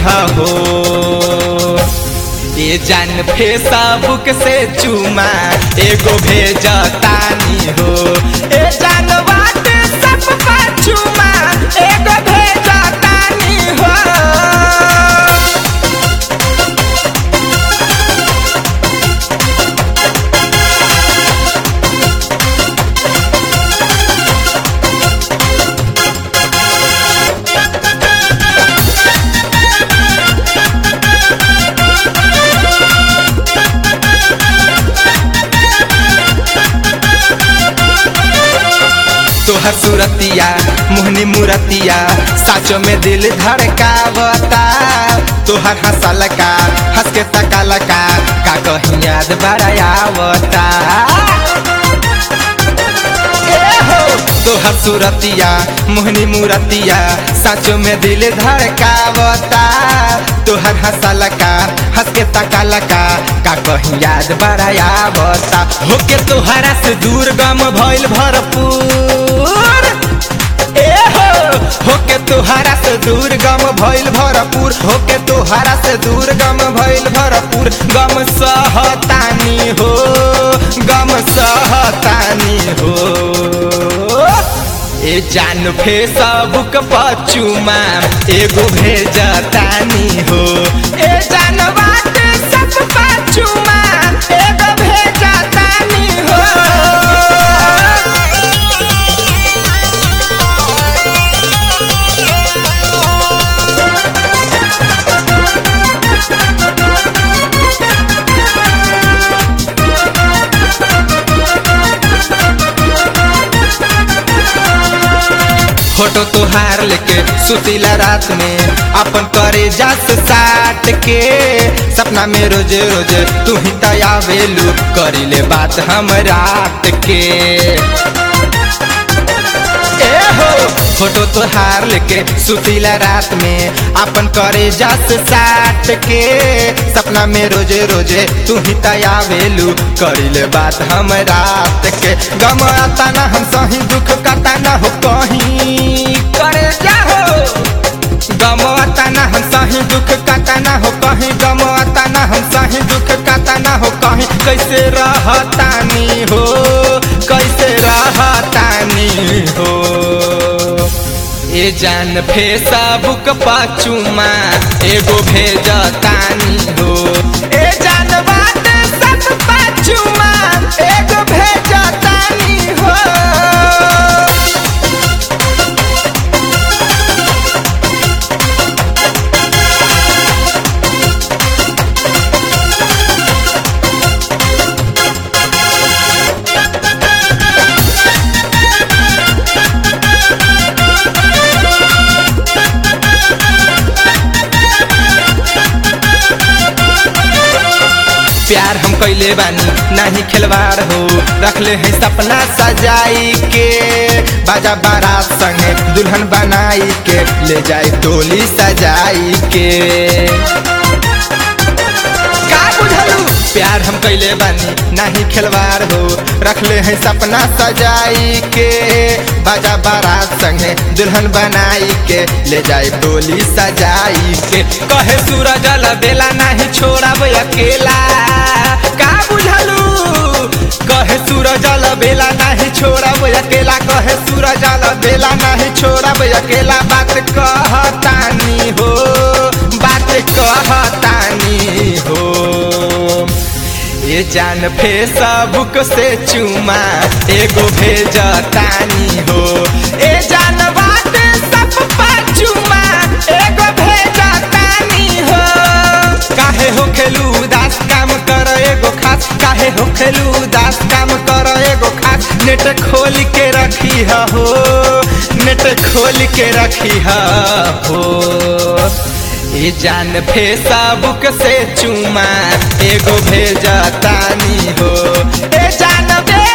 हो ये जान फेसबुक से चुमा एगो भेजतानी हो ए जान व्हाट्सएप पर चुमा एगो भेजतानी हो तोहर सूरतिया मोहनी मूरतिया साचो में दिल धड़कावता तोहर हंसल का हंस के तकाला का का कहीं याद बड़ायावता तोहर सूरतिया मोहनी मूरतिया साचो में दिल धड़कावता तोहर हंसल का हंस के तकाला का का कहीं याद बड़ायावता होके तोहरा से दूर गम भइल भरपूर ए हो होके तोहरा से दूर गम भइल भरपूर होके तोहरा से दूर गम भइल भरपूर गम सहतानी हो गम सहतानी हो ए जान फेसबुक पर चुमा एगो भेजतानी हो ए जान व्हाट्सएप पर चुमा एगो भेजतानी हो फोटो तोहार लेके सुतीला रात में अपन करे जास साट के सपना में रोज रोज तू ही तयावेलू करी ले बात हम रात के ए हो फोटो तोहार लेके सुतीला रात में अपन करे जास साट के सपना में रोजे रोजे तू ही तयावेलू करी ले बात हम रात के गम आता ना हम सही दुख काटा ना हो कहीं करे जाहो गम आता ना हम सही दुख काटा ना हो कहीं गम आता ना हम सही दुख काटा ना हो कहीं कैसे रहतानी हो कैसे रहतानी हो ए जान फेसबुक पर चुमा एगो भेजतानी हो ए जान व्हाट्सएप पर चुमा एगो भेजतानी हो प्यार हम कैले बानी नाही खिलवाड़ हो रखले हैं सपना सजाई के बाजा बारात संगे दुल्हन बनाई के ले जाए टोली सजाई के का बुझलू प्यार हम कैले बानी नाही खिलवाड़ हो रखले हैं सपना सजाई के बाजा बारात संगे दुल्हन बनाई के ले जाए टोली सजाई के कहे सूरज बेला नहीं छोड़ब अकेला का बुझलू कहे सूरज बेला नहीं छोड़ब अकेला कहे सूरज बेला नहीं छोड़ब अकेला बात कहतानी हो बात कहतानी हो ये जान फेसबुक से चुमा एगो भेजतानी हो ए जान व्हाट्सएप पर चुमा एगो भेजतानी हो काहे हो खेलू उदास काम कर एगो खास काहे हो खेलू उदास काम कर एगो खास नेट खोल के रखी हो नेट खोल के रखी हो ए जान फेसबुक से चुमा एगो भेजतानी हो ए जान बे